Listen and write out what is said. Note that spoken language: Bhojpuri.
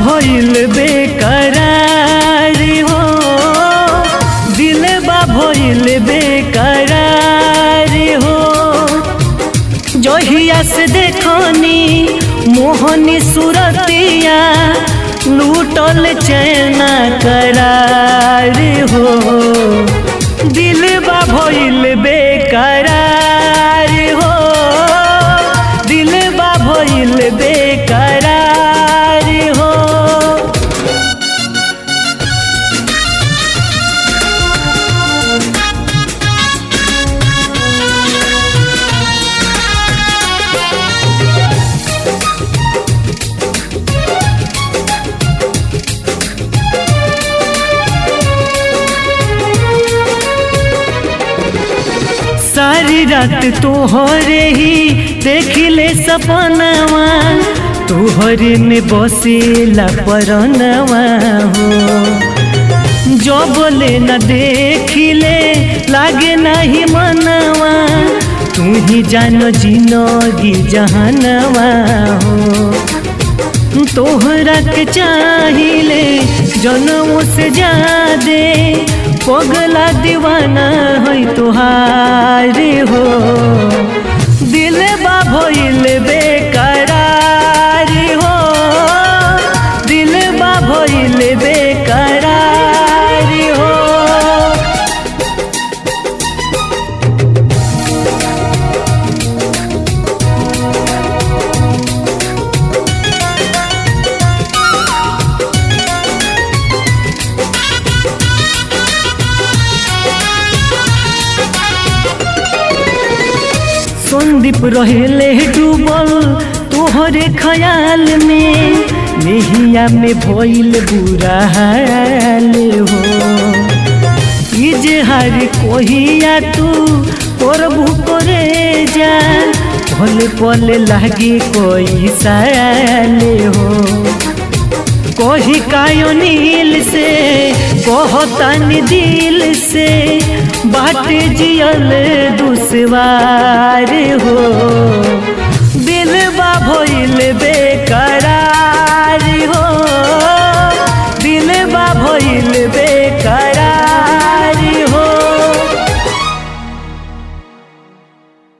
भइल बेकरार हो दिल बा भइल बेकरार हो जहिया से देखनी मोहनी सूरतिया लूटल चैना करार हो दिल बा भइल बेकरार हो दिल बा भइल बेकरार हो सारी रात तोहरे ही देखिले सपनवा तोहरे में बसेला परनवा हो जो बोले न देखिले लागे नहीं मनवा तू ही जानो जिनगी जहनवा हो तोहरा के चाहिले जनमों से जादे पगला दीवाना है तुहार हो दिल बा भइल बेकरार हो दिल बा भइल बेकरार हो संदीप रहेले डूबल तोहरे ख्याल में नेहिया में भइल बुरा हाल हो इजहार कोहिया तू करबू करे जा भले पले लागे कोई साल हो कही कायो नील से कहतानी दिल से बाटे जियल दुसवार हो दिल बा भइल बे